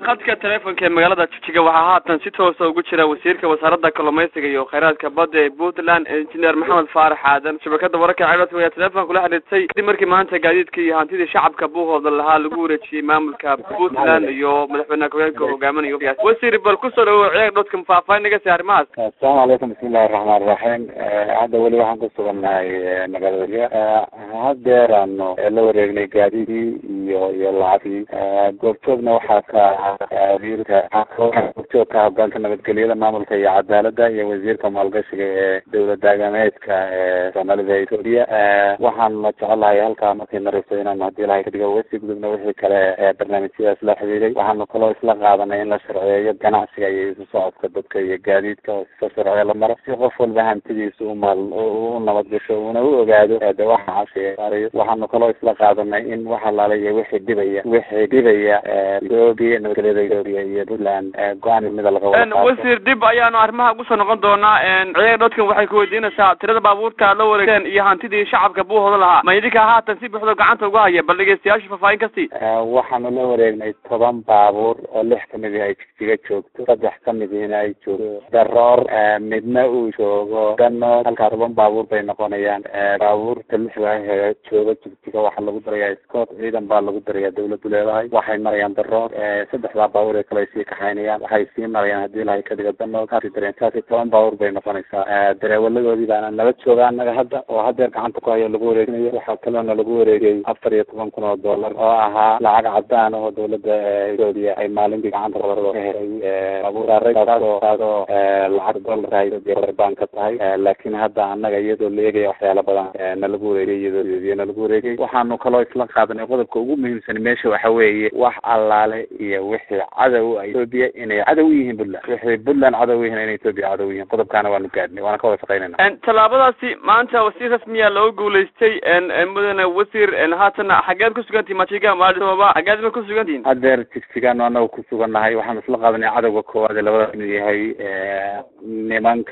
khadka teleefonka ee magaalada jigjiga waxaa haatan si toosa ugu jira wasiirka wasaaradda kalluumaysiga iyo kheyraadka badda ee puntland engineer maxamed faarax aadan shabakada wararka cedhadka ayaa teleefonka kula xidhiirtay kadib markii maanta gaadiidka iyo hantidii shacabka buuhooda lahaa lagu wareejiyey maamulka puntland iyo madaxweyne ku-xigeenka hogaaminayo wasiir bal kusoo dhawo ciyaar dhodka faahfaahin naga sii arrimahaas asalaamu calaykum bismillahi raxmaan raxiim hadda weli waxaan ku sugannahay magaalada hadeeraano la wareegnay gaadiidii iyo iyo lacagtii goobjoogna waxaa ka ahaa wasiirka goobjoogka hogaanka nabadgelyada maamulka iyo cadaalada iyo wasiirka maalgashiga ee dowlad daagameedka ee soomaalida etoobiya waxaana jecelahay halkaa markay marayso inaanu haddii ilahay kadhigo wasi gudubna wixii kale barnaamijyadaas la xidhiiday waxaanu kaloo isla qaadanay in la sharceeyo ganacsiga iyo isu socodka dadka iyo gaadiidka oo sisa sharciyo la maro si qof walba hantidiisa umaal u nabad gasho una u ogaado de waxa cashiaarayo waxaanu kaloo isla qaadanay in wax alaala iyo wixii dhibaya wixii dhibaya etoobiya nabadgelyada etoobiya iyo puntland go-aan mida laga wada wasiir dib ayaanu arrimaha ugu soo noqon doonaa ciyaar dhodkan waxay kuweydiinaysaa tirada baabuurta aad la wareegteen iyo hantidii shacabka buuhooda lahaa ma idinka haatan si buuxda gacanta uga haya bal dhegeystayaasha faahfaahin kasii waxaanu la wareegnay toban baabuur oo lix kamid ay jigjiga joogto saddex kamidina ay joogto daroor midna uu joogo dano halkaa toban baabuur bay noqonayaan baabuurta lixda ah jooga jigjiga waxaa lagu darayaa scott ciidan baa lagu darayaa dawladdu leedahay waxay marayaan daroor saddexdaa baabuur ee kale ay sii kaxaynayaan waxay sii marayaan haddii ilahay ka dhigo dano kaasi dareen saasi toban baabuur bay noqonaysaa dareewaladoodii baana nala jooga annaga hadda oo hadeer gacanta ku hayo lagu wareeginayo waxaa kaloona lagu wareegay afar iyo toban kun oo dollar oo ahaa lacag cadaan oo dawladda etoobiya ay maalintii gacanta qolarada ka helay baabuurtaasoo taasoo lacag dollar etoobiya baan ka tahay laakiin hadda annaga iyadoo la eegaya waxyaala badan nalagu wareegay iyadoo nalagu wareegay waxaanu kaloo isla qaadanay qodobka ugu muhiimsan meesha waxa weeye wax allaale iyo wixii cadow a etoobiya inay cadow u yihiin puntland wixii puntland cadow u yihiin inay etoobiya cadow u yihiin qodobkaana waanu gaadhnay waana ka wada shaqaynayna tallaabadaasi maanta wasiir rasmiya loo guulaystay mudane wasiir haatana xageed ku sugantihin majiga maadhooba xageed ma ku sugantihin hadeer jigjigaanu anaga ku sugannahay waxaanu isla qaadanay cadowga koowaad ee labada kamid yahay nimanka